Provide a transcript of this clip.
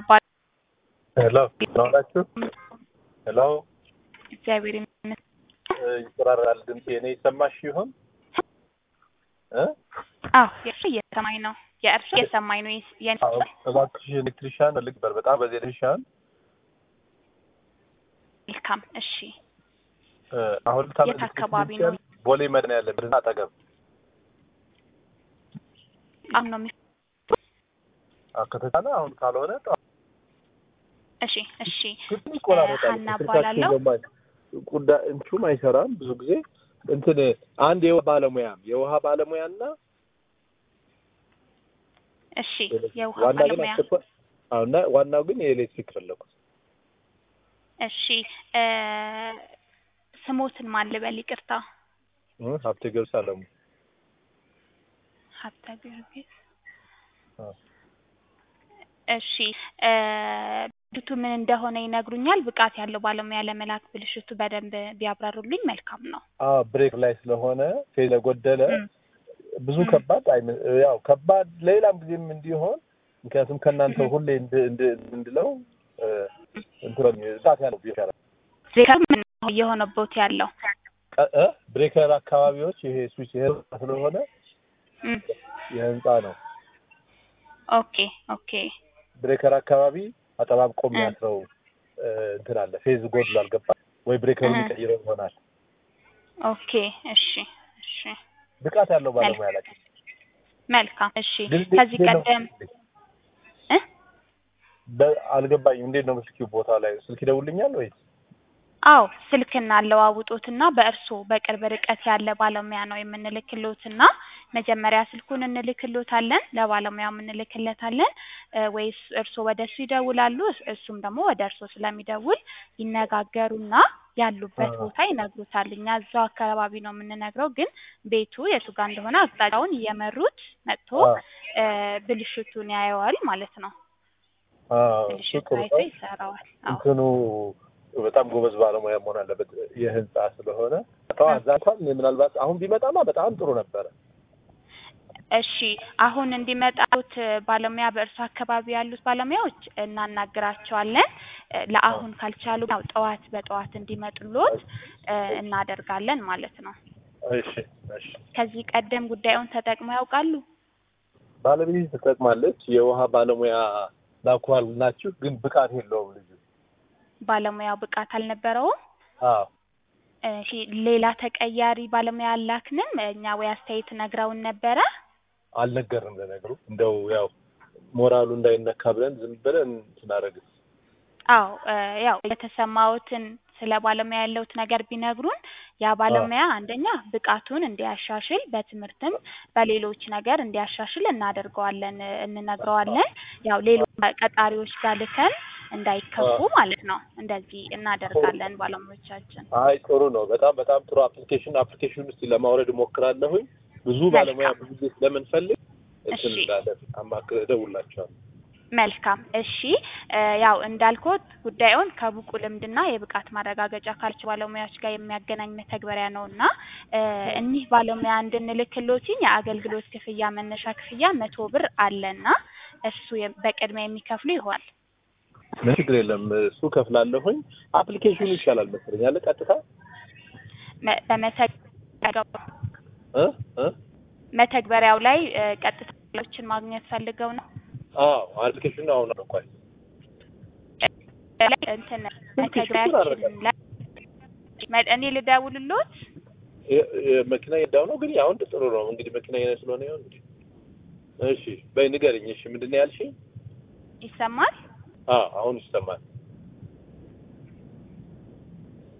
አባ- ሄሎ ናላችሁ ሄሎ እግዚአብሔር ይመስገን። ይቆራረጣል ድምፅ የኔ ይሰማሽ ይሆን እ አዎ የእርሱ እየሰማኝ ነው። የእርሱ እየሰማኝ ነው። የስ- የኔ አዎ እባክሽ ኤሌክትሪሻን ፈልግ ነበር በጣም በዚህ ኤሌክትሪሻን መልካም። እሺ እ አሁን ልታመ የት አካባቢ ነው? ቦሌ መድን ያለ ብርና አጠገብ አሁን ነው የሚ- አዎ፣ ከተቻለ አሁን ካልሆነ ጠዋት እሺ እሺ ግን ይቆራረጣል ሀና ስልካችሁ እባላለሁ። በማይ ጉዳይ እንቹም አይሰራም ብዙ ጊዜ እንትን አንድ የውሃ ባለሙያም የውሃ ባለሙያና እሺ የውሃ ዋና ግን ባለሙያ አስቸኳይ አዎ፣ እና ዋናው ግን የኤሌክትሪክ ፈለኩት እሺ እ ስሞትን ማን ልበል? ይቅርታ እ ሀብቴ ገብስ አለሙ ሀብተ ጊዮርጊስ አዎ። እሺ እ ብልሽቱ ምን እንደሆነ ይነግሩኛል? ብቃት ያለው ባለሙያ ለመላክ ብልሽቱ በደንብ ቢያብራሩልኝ መልካም ነው። አዎ ብሬክ ላይ ስለሆነ ፌዝ ስለጎደለ እም፣ ብዙ እም። ከባድ አይመ- ያው ከባድ ሌላም ጊዜም እንዲሆን ምክንያቱም ከእናንተ እም። ሁሌ እንድ- እንድ- እንድለው እ እንትን እሳት ያለው ይሻላል ብሬከር ምን ነው እየሆነቦት ያለው? ቀ- እ ብሬከር አካባቢዎች ይሄ ስዊች የህንጻ ስለሆነ እም፣ የህንጻ ነው ኦኬ ኦኬ ብሬከር አካባቢ አጠባብቆ እ። የሚያስረው እ እንትን አለ ፌዝ ጎድሎ አልገባ ወይ ብሬከሩ እህ። ሊቀይረው ይሆናል ኦኬ እሺ እሺ ብቃት ያለው ባለሙያ ላይ መልካም እሺ ግን ከዚህ እንዴት ነው? ቀደም እ በ- አልገባኝም እንዴት ነው ምስኪው ቦታ ላይ ስልክ ይደውልኛል ወይ አዎ ስልክና አለዋውጦትና በእርስዎ በቅርብ ርቀት ያለ ባለሙያ ነው የምንልክሎትና መጀመሪያ ስልኩን እንልክሎታለን ለባለሙያው እንልክለታለን እ ወይስ እርስዎ ወደ እሱ ይደውላሉ እስ- እሱም ደግሞ ወደ እርስዎ ስለሚደውል ይነጋገሩና ያሉበት አ- ቦታ ይነግሩታል እኛ እዛው አካባቢ ነው የምንነግረው ግን ቤቱ የቱ ጋር እንደሆነ አቅጣጫውን እየመሩት መጥቶ አ- እ ብልሽቱን ያየዋል ማለት ነው አዎ፣ እሱ ብልሽቱ ጥሩ አይቶ ነው። ይሰራዋል አዎ እንትኑ በጣም ጎበዝ ባለሙያ መሆን አለበት። የህንጻ ስለሆነ ተዋዛ እንኳን ምናልባት አሁን ቢመጣማ በጣም ጥሩ ነበረ። እሺ አሁን እንዲመጣሉት ባለሙያ በእርሱ አካባቢ ያሉት ባለሙያዎች እናናግራቸዋለን። እ ለአሁን ካልቻሉ ያው ጠዋት በጠዋት እንዲመጡሎት እ እናደርጋለን ማለት ነው። እሺ እሺ። ከዚህ ቀደም ጉዳዩን ተጠቅመው ያውቃሉ? ባለቤት ትጠቅማለች። የውሃ ባለሙያ ላኳል ናችሁ፣ ግን ብቃት የለውም ልጁ። ባለሙያው ብቃት አልነበረውም። አዎ እሺ ሌላ ተቀያሪ ባለሙያ አላክንም። እኛ ወይ አስተያየት ነግረውን ነበረ። አልነገርም ለነገሩ እንደው ያው ሞራሉ እንዳይነካ ብለን ዝም ብለን ስናደርግ አዎ እ ያው የተሰማዎትን ስለ ባለሙያ ያለውት ነገር ቢነግሩን ያ ባለሙያ አንደኛ ብቃቱን እንዲያሻሽል በትምህርትም በሌሎች ነገር እንዲያሻሽል እናደርገዋለን እ እንነግረዋለን። ያው ሌሎች ቀጣሪዎች ጋር ልከን እንዳይከፉ ማለት ነው። እንደዚህ እናደርጋለን ባለሙያዎቻችን። አይ ጥሩ ነው። በጣም በጣም ጥሩ አፕሊኬሽን አፕሊኬሽን ውስጥ ለማውረድ እሞክራለሁኝ። ብዙ ባለሙያ ብዙ ጊዜ ስለምንፈልግ እንትን እሺ። እንዳለን አማክረ እደውልላቸዋለሁ። መልካም እሺ። እ ያው እንዳልኩት ጉዳዩን ከብቁ ልምድና የብቃት ማረጋገጫ ካልች ባለሙያዎች ጋር የሚያገናኝ መተግበሪያ ነው እና እ እኒህ ባለሙያ እንድንልክሎትኝ የአገልግሎት ክፍያ መነሻ ክፍያ መቶ ብር አለና እሱ የ- በቅድሚያ የሚከፍሉ ይሆናል። ምን ችግር የለም። እሱ ከፍላለሁኝ። አፕሊኬሽኑ ይሻላል መሰለኝ አለ ቀጥታ መ- በመተግበሪያው እ እ መተግበሪያው ላይ እ ቀጥታ ችን ማግኘት ፈልገው ነው አዎ አፕሊኬሽኑ አሁን ነው እንኳን ላይ እንትን መተግበሪያችን ላይ መ- እኔ ልደውልሎት የ- የ- መኪና የዳው ነው ግን አሁን ጥሩ ነው እንግዲህ መኪና የኔ ስለሆነ ይሁን እንግዲህ እሺ በይ ንገሪኝ እሺ ምንድን ነው ያልሽኝ ይሰማል? አዎ አሁን ይሰማል